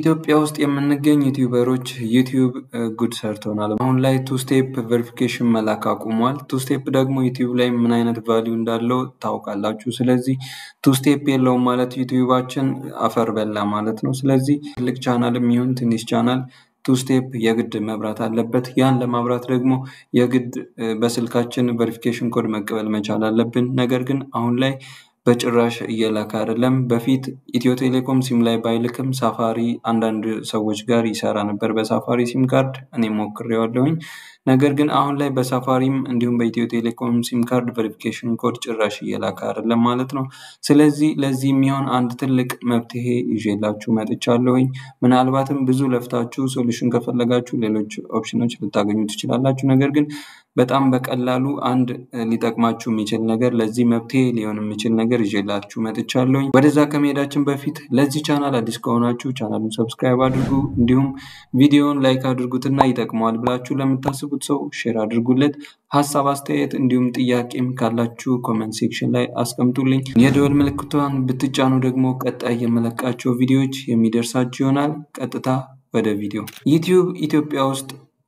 ኢትዮጵያ ውስጥ የምንገኝ ዩቲዩበሮች ዩቲዩብ ጉድ ሰርቶናል። አሁን ላይ ቱ ስቴፕ ቬሪፊኬሽን መላክ አቁሟል። ቱ ስቴፕ ደግሞ ዩቲዩብ ላይ ምን አይነት ቫሊዩ እንዳለው ታውቃላችሁ። ስለዚህ ቱ ስቴፕ የለውም ማለት ዩቲዩባችን አፈር በላ ማለት ነው። ስለዚህ ትልቅ ቻናል የሚሆን ትንሽ ቻናል ቱ ስቴፕ የግድ መብራት አለበት። ያን ለማብራት ደግሞ የግድ በስልካችን ቬሪፊኬሽን ኮድ መቀበል መቻል አለብን። ነገር ግን አሁን ላይ በጭራሽ እየላከ አይደለም። በፊት ኢትዮ ቴሌኮም ሲም ላይ ባይልክም ሳፋሪ አንዳንድ ሰዎች ጋር ይሰራ ነበር በሳፋሪ ሲም ካርድ እኔ ሞክሬዋለሁኝ። ነገር ግን አሁን ላይ በሳፋሪም እንዲሁም በኢትዮ ቴሌኮም ሲም ካርድ ቬሪፊኬሽን ኮድ ጭራሽ እየላከ አይደለም ማለት ነው። ስለዚህ ለዚህ የሚሆን አንድ ትልቅ መፍትሄ ይዤላችሁ መጥቻለሁኝ። ምናልባትም ብዙ ለፍታችሁ ሶሉሽን ከፈለጋችሁ ሌሎች ኦፕሽኖች ልታገኙ ትችላላችሁ። ነገር ግን በጣም በቀላሉ አንድ ሊጠቅማችሁ የሚችል ነገር ለዚህ መፍትሄ ሊሆን የሚችል ነገር ይዤላችሁ መጥቻለሁኝ። ወደዛ ከመሄዳችን በፊት ለዚህ ቻናል አዲስ ከሆናችሁ ቻናሉን ሰብስክራይብ አድርጉ፣ እንዲሁም ቪዲዮውን ላይክ አድርጉትና ይጠቅመዋል ብላችሁ ለምታስቡት ሰው ሼር አድርጉለት። ሀሳብ አስተያየት፣ እንዲሁም ጥያቄም ካላችሁ ኮመንት ሴክሽን ላይ አስቀምጡልኝ። የደወል ምልክቷን ብትጫኑ ደግሞ ቀጣይ የመለቃቸው ቪዲዮዎች የሚደርሳችሁ ይሆናል። ቀጥታ ወደ ቪዲዮ። ዩቲዩብ ኢትዮጵያ ውስጥ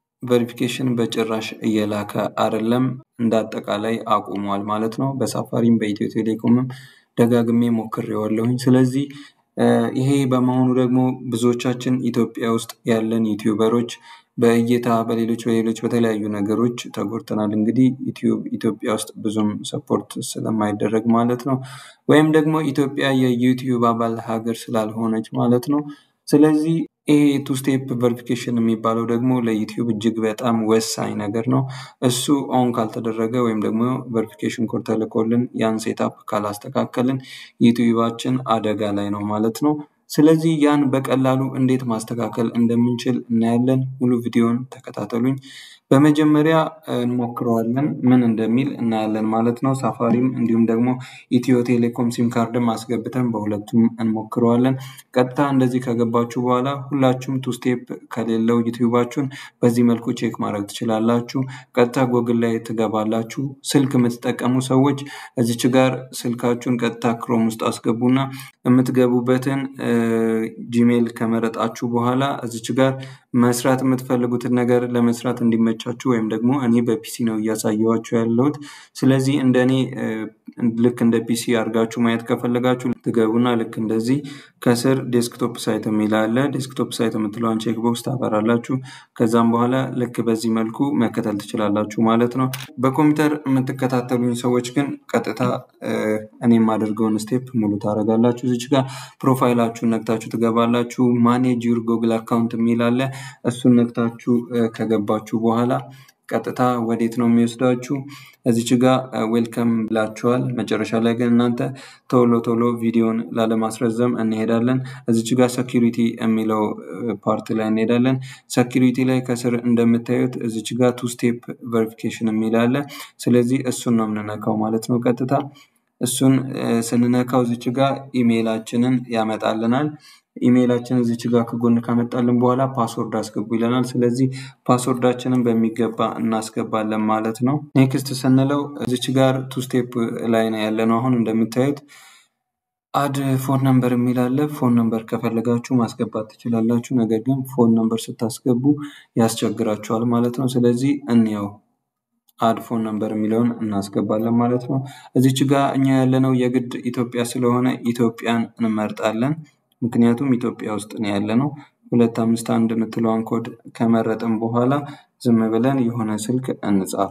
ቬሪፊኬሽን በጭራሽ እየላከ አይደለም። እንደ አጠቃላይ አቁሟል ማለት ነው። በሳፋሪም በኢትዮ ቴሌኮምም ደጋግሜ ሞክሬዋለሁኝ። ስለዚህ ይሄ በመሆኑ ደግሞ ብዙዎቻችን ኢትዮጵያ ውስጥ ያለን ዩቲዩበሮች በእይታ በሌሎች በሌሎች በተለያዩ ነገሮች ተጎድተናል። እንግዲህ ዩቲዩብ ኢትዮጵያ ውስጥ ብዙም ሰፖርት ስለማይደረግ ማለት ነው። ወይም ደግሞ ኢትዮጵያ የዩቲዩብ አባል ሀገር ስላልሆነች ማለት ነው። ስለዚህ ይሄ ቱ ስቴፕ ቬሪፊኬሽን የሚባለው ደግሞ ለዩቲዩብ እጅግ በጣም ወሳኝ ነገር ነው። እሱ ኦን ካልተደረገ ወይም ደግሞ ቬሪፊኬሽን ኮድ ተልኮልን ያን ሴታፕ ካላስተካከልን ዩቲዩባችን አደጋ ላይ ነው ማለት ነው። ስለዚህ ያን በቀላሉ እንዴት ማስተካከል እንደምንችል እናያለን። ሙሉ ቪዲዮን ተከታተሉኝ። በመጀመሪያ እንሞክረዋለን ምን እንደሚል እናያለን ማለት ነው። ሳፋሪም እንዲሁም ደግሞ ኢትዮ ቴሌኮም ሲም ካርድም አስገብተን በሁለቱም እንሞክረዋለን። ቀጥታ እንደዚህ ከገባችሁ በኋላ ሁላችሁም ቱ ስቴፕ ከሌለው ዩቲዩባችሁን በዚህ መልኩ ቼክ ማድረግ ትችላላችሁ። ቀጥታ ጎግል ላይ ትገባላችሁ። ስልክ የምትጠቀሙ ሰዎች እዚች ጋር ስልካችሁን ቀጥታ ክሮም ውስጥ አስገቡና የምትገቡበትን ጂሜል ከመረጣችሁ በኋላ እዚች ጋር መስራት የምትፈልጉትን ነገር ለመስራት እንዲመቻችሁ ወይም ደግሞ እኔ በፒሲ ነው እያሳየኋችሁ ያለሁት። ስለዚህ እንደ እኔ ልክ እንደ ፒሲ አድርጋችሁ ማየት ከፈለጋችሁ ትገቡና ልክ እንደዚህ ከስር ዴስክቶፕ ሳይት የሚል አለ። ዴስክቶፕ ሳይት የምትለዋን ቼክ ቦክስ ታበራላችሁ። ከዛም በኋላ ልክ በዚህ መልኩ መከተል ትችላላችሁ ማለት ነው። በኮምፒውተር የምትከታተሉኝ ሰዎች ግን ቀጥታ እኔ የማደርገውን ስቴፕ ሙሉ ታደርጋላችሁ። እዚች ጋር ፕሮፋይላችሁን ነክታችሁ ትገባላችሁ። ማኔጅ ዩር ጎግል አካውንት የሚል አለ። እሱን ነክታችሁ ከገባችሁ በኋላ ቀጥታ ወዴት ነው የሚወስዳችሁ? እዚች ጋር ዌልከም ብላችኋል። መጨረሻ ላይ ግን እናንተ ቶሎ ቶሎ ቪዲዮን ላለማስረዘም እንሄዳለን። እዚች ጋር ሰኪሪቲ የሚለው ፓርት ላይ እንሄዳለን። ሰኪሪቲ ላይ ከስር እንደምታዩት እዚች ጋር ቱ ስቴፕ ቬሪፊኬሽን የሚል አለ። ስለዚህ እሱን ነው የምንነካው ማለት ነው። ቀጥታ እሱን ስንነካው እዚች ጋር ኢሜይላችንን ያመጣልናል። ኢሜይላችን እዚች ጋር ከጎን ካመጣልን በኋላ ፓስወርድ አስገቡ ይለናል። ስለዚህ ፓስወርዳችንን በሚገባ እናስገባለን ማለት ነው። ኔክስት ስንለው እዚች ጋር ቱ ስቴፕ ላይ ነው ያለነው። አሁን እንደምታዩት አድ ፎን ነምበር የሚል አለ። ፎን ነምበር ከፈለጋችሁ ማስገባት ትችላላችሁ። ነገር ግን ፎን ነምበር ስታስገቡ ያስቸግራችኋል ማለት ነው። ስለዚህ እንየው አድ ፎን ነምበር የሚለውን እናስገባለን ማለት ነው። እዚች ጋር እኛ ያለነው የግድ ኢትዮጵያ ስለሆነ ኢትዮጵያን እንመርጣለን። ምክንያቱም ኢትዮጵያ ውስጥ ነው ያለነው። ሁለት አምስት አንድ የምትለዋን ኮድ ከመረጥን በኋላ ዝም ብለን የሆነ ስልክ እንጻፍ።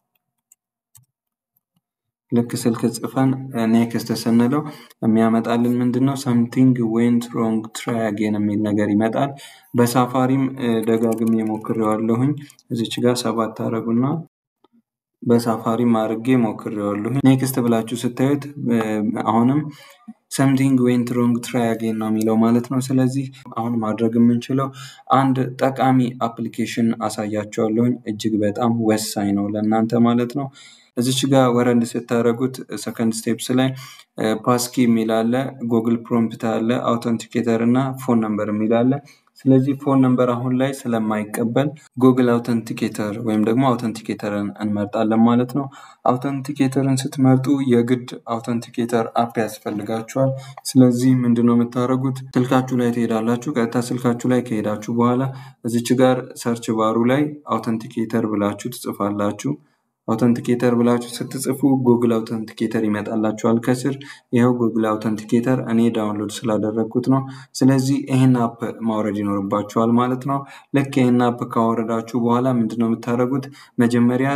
ልክ ስልክ ጽፈን ኔክስት ስንለው የሚያመጣልን ምንድን ነው? ሰምቲንግ ዌንት ሮንግ ትራይ አጌን የሚል ነገር ይመጣል። በሳፋሪም ደጋግሜ ሞክሬዋለሁኝ። እዚች ጋር ሰባት አረጉና በሳፋሪም አድርጌ ሞክሬዋለሁኝ። ኔክስት ብላችሁ ስታዩት አሁንም ሰምቲንግ ዌንት ሮንግ ትራይ አጌን ነው የሚለው ማለት ነው። ስለዚህ አሁን ማድረግ የምንችለው አንድ ጠቃሚ አፕሊኬሽን አሳያቸዋለሁኝ። እጅግ በጣም ወሳኝ ነው ለእናንተ ማለት ነው። እዚች ጋር ወረድ ስታደረጉት ሰከንድ ስቴፕስ ላይ ፓስኪ የሚል አለ፣ ጉግል ፕሮምፕት አለ፣ አውተንቲኬተር እና ፎን ነምበር የሚል አለ። ስለዚህ ፎን ነምበር አሁን ላይ ስለማይቀበል ጉግል አውተንቲኬተር ወይም ደግሞ አውተንቲኬተርን እንመርጣለን ማለት ነው። አውተንቲኬተርን ስትመርጡ የግድ አውተንቲኬተር አፕ ያስፈልጋችኋል። ስለዚህ ምንድነው የምታደርጉት? ስልካችሁ ላይ ትሄዳላችሁ። ቀጥታ ስልካችሁ ላይ ከሄዳችሁ በኋላ እዚች ጋር ሰርች ባሩ ላይ አውተንቲኬተር ብላችሁ ትጽፋላችሁ። አውተንቲኬተር ብላችሁ ስትጽፉ ጉግል አውተንቲኬተር ይመጣላችኋል ከስር። ይኸው ጉግል አውተንቲኬተር እኔ ዳውንሎድ ስላደረግኩት ነው። ስለዚህ ይህን አፕ ማውረድ ይኖርባችኋል ማለት ነው። ልክ ይህን አፕ ካወረዳችሁ በኋላ ምንድነው የምታደርጉት? መጀመሪያ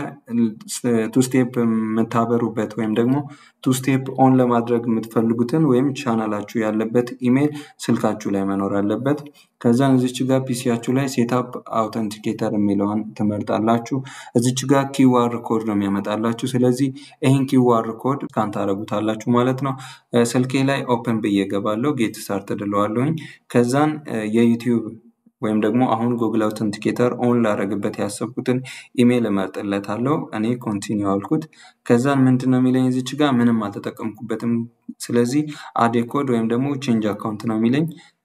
ቱስቴፕ የምታበሩበት ወይም ደግሞ ቱስቴፕ ኦን ለማድረግ የምትፈልጉትን ወይም ቻናላችሁ ያለበት ኢሜይል ስልካችሁ ላይ መኖር አለበት። ከዛን እዚች ጋር ፒሲያችሁ ላይ ሴታፕ አውተንቲኬተር የሚለውን ትመርጣላችሁ። እዚች ጋር ኪዋር ኮድ ነው የሚያመጣላችሁ። ስለዚህ ይህን ኪዋር ኮድ ስካን ታደርጉታላችሁ ማለት ነው። ስልኬ ላይ ኦፕን ብዬ ገባለሁ። ጌት ስታርት እለዋለሁኝ። ከዛን የዩቲዩብ ወይም ደግሞ አሁን ጉግል አውተንቲኬተር ኦን ላደረግበት ያሰብኩትን ኢሜይል እመርጥለታለሁ። እኔ ኮንቲኒው አልኩት። ከዛን ምንድን ነው የሚለኝ እዚች ጋር ምንም አልተጠቀምኩበትም። ስለዚህ አዴ ኮድ ወይም ደግሞ ቼንጅ አካውንት ነው የሚለኝ።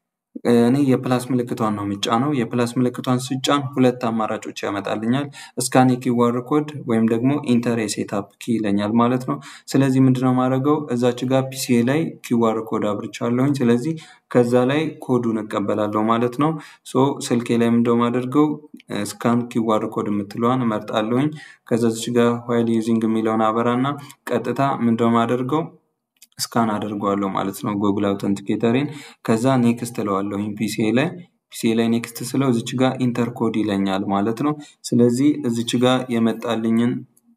እኔ የፕላስ ምልክቷን ነው የምጫነው። የፕላስ ምልክቷን ስጫን ሁለት አማራጮች ያመጣልኛል። እስካን የኪዋር ኮድ ወይም ደግሞ ኢንተር የሴታፕ ኪ ይለኛል ማለት ነው። ስለዚህ ምንድነው ማድረገው እዛች ጋር ፒሲ ላይ ኪዋር ኮድ አብርቻለሁኝ። ስለዚህ ከዛ ላይ ኮዱን እቀበላለሁ ማለት ነው። ሶ ስልኬ ላይ ምንድነው ማደርገው ስካን ኪዋር ኮድ የምትለዋን እመርጣለሁኝ። ከዛች ጋር ዋይል ዩዚንግ የሚለውን አበራና ቀጥታ ምንድነው ማደርገው ስካን አደርገዋለሁ ማለት ነው ጉግል አውተንቲኬተሬን። ከዛ ኔክስት እለዋለሁኝ ፒሲ ላይ ፒሲ ላይ ኔክስት ስለው እዚች ጋር ኢንተር ኮድ ይለኛል ማለት ነው። ስለዚህ እዚች ጋር የመጣልኝን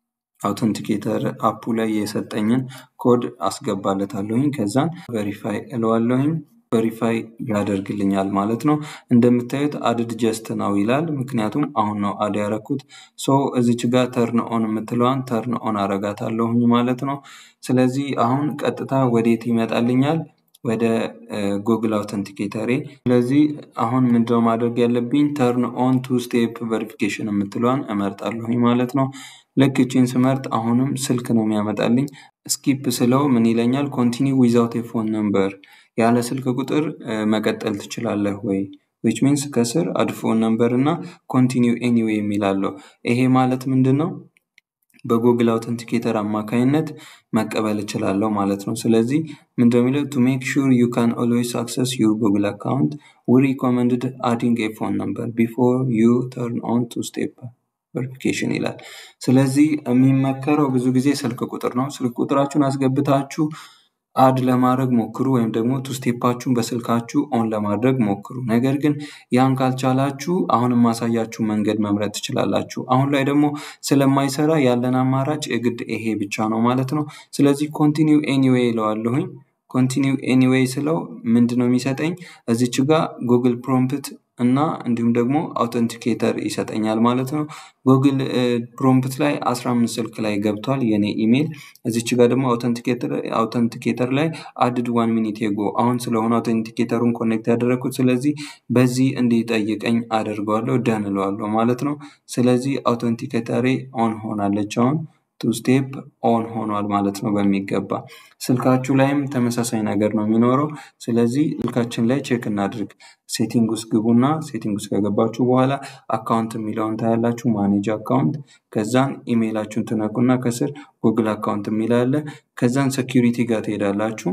አውተንቲኬተር አፑ ላይ የሰጠኝን ኮድ አስገባለታለሁኝ። ከዛን ቨሪፋይ እለዋለሁኝ። ቨሪፋይ ያደርግልኛል ማለት ነው። እንደምታዩት አድድ ጀስት ነው ይላል። ምክንያቱም አሁን ነው አድ ያረኩት። ሶ እዚች ጋር ተርን ኦን የምትለዋን ተርን ኦን አረጋታለሁኝ ማለት ነው። ስለዚህ አሁን ቀጥታ ወዴት ይመጣልኛል? ወደ ጉግል አውተንቲኬተሬ። ስለዚህ አሁን ምንድነው ማድረግ ያለብኝ? ተርን ኦን ቱ ስቴፕ ቨሪፊኬሽን የምትለዋን እመርጣለሁኝ ማለት ነው። ልክ እቺን ስመርጥ አሁንም ስልክ ነው የሚያመጣልኝ። ስኪፕ ስለው ምን ይለኛል? ኮንቲኒ ዊዛውት የፎን ነምበር ያለ ስልክ ቁጥር መቀጠል ትችላለህ ወይ? ዊች ሚንስ ከስር አድ ፎን ነምበር እና ኮንቲኒው ኤኒዌይ የሚላለው ይሄ ማለት ምንድን ነው? በጉግል አውተንቲኬተር አማካኝነት መቀበል እችላለሁ ማለት ነው። ስለዚህ ምንድነው የሚለው ቱ ሜክ ሹር ዩ ካን ኦልዌይስ አክሰስ ዩር ጉግል አካውንት ዊ ሪኮመንድድ አዲንግ ኤ ፎን ነምበር ቢፎር ዩ ተርን ኦን ቱ ስቴፕ ቨሪፊኬሽን ይላል። ስለዚህ የሚመከረው ብዙ ጊዜ ስልክ ቁጥር ነው። ስልክ ቁጥራችሁን አስገብታችሁ አድ ለማድረግ ሞክሩ ወይም ደግሞ ቱ ስቴፓችሁን በስልካችሁ ኦን ለማድረግ ሞክሩ። ነገር ግን ያን ካልቻላችሁ አሁን የማሳያችሁ መንገድ መምረጥ ትችላላችሁ። አሁን ላይ ደግሞ ስለማይሰራ ያለን አማራጭ የግድ ይሄ ብቻ ነው ማለት ነው። ስለዚህ ኮንቲኒው ኤኒዌይ ይለዋለሁኝ። ኮንቲኒው ኤኒዌይ ስለው ምንድን ነው የሚሰጠኝ? እዚች ጋር ጉግል ፕሮምፕት እና እንዲሁም ደግሞ አውተንቲኬተር ይሰጠኛል ማለት ነው። ጉግል ፕሮምፕት ላይ 15 ስልክ ላይ ገብቷል የኔ ኢሜይል። እዚች ጋር ደግሞ አውተንቲኬተር ላይ አድድ ዋን ሚኒት የጎ አሁን ስለሆነ አውተንቲኬተሩን ኮኔክት ያደረግኩት ስለዚህ በዚህ እንዲጠይቀኝ አደርገዋለሁ ደን እለዋለሁ ማለት ነው። ስለዚህ አውተንቲኬተሬ ኦን ሆናለች አሁን ቱ ስቴፕ ኦን ሆኗል ማለት ነው በሚገባ። ስልካችሁ ላይም ተመሳሳይ ነገር ነው የሚኖረው። ስለዚህ ስልካችን ላይ ቼክ እናድርግ። ሴቲንግ ውስጥ ግቡና ሴቲንግ ውስጥ ከገባችሁ በኋላ አካውንት የሚለውን ታያላችሁ። ማኔጅ አካውንት ከዛን ኢሜይላችሁን ትነኩና ከስር ጉግል አካውንት የሚል አለ። ከዛን ሴኪሪቲ ጋር ትሄዳላችሁ።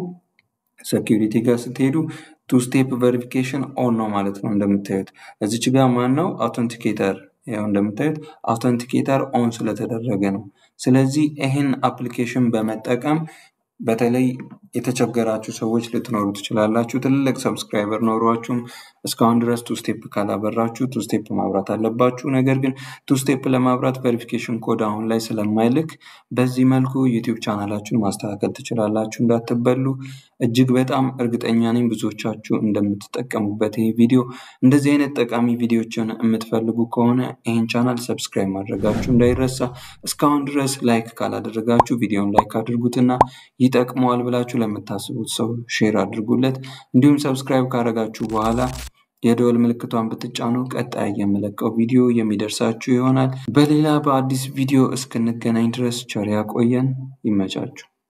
ሴኪሪቲ ጋር ስትሄዱ ቱ ስቴፕ ቨሪፊኬሽን ኦን ነው ማለት ነው እንደምታዩት። እዚች ጋር ማን ነው አውተንቲኬተር ያው እንደምታዩት አውተንቲኬተር ኦን ስለተደረገ ነው። ስለዚህ ይህን አፕሊኬሽን በመጠቀም በተለይ የተቸገራችሁ ሰዎች ልትኖሩ ትችላላችሁ። ትልልቅ ሰብስክራይበር ኖሯችሁም እስካሁን ድረስ ቱ ስቴፕ ካላበራችሁ ቱ ስቴፕ ማብራት አለባችሁ። ነገር ግን ቱ ስቴፕ ለማብራት ቬሪፊኬሽን ኮድ አሁን ላይ ስለማይልክ በዚህ መልኩ ዩቲዩብ ቻናላችሁን ማስተካከል ትችላላችሁ። እንዳትበሉ። እጅግ በጣም እርግጠኛ ነኝ ብዙዎቻችሁ እንደምትጠቀሙበት ይህ ቪዲዮ። እንደዚህ አይነት ጠቃሚ ቪዲዮችን የምትፈልጉ ከሆነ ይህን ቻናል ሰብስክራይብ ማድረጋችሁ እንዳይረሳ። እስካሁን ድረስ ላይክ ካላደረጋችሁ ቪዲዮን ላይክ አድርጉትና ይጠቅመዋል ብላችሁ ለምታስቡት ሰው ሼር አድርጉለት። እንዲሁም ሰብስክራይብ ካደረጋችሁ በኋላ የደወል ምልክቷን ብትጫኑ ቀጣይ የምለቀው ቪዲዮ የሚደርሳችሁ ይሆናል። በሌላ በአዲስ ቪዲዮ እስክንገናኝ ድረስ ቸር ያቆየን። ይመቻችሁ።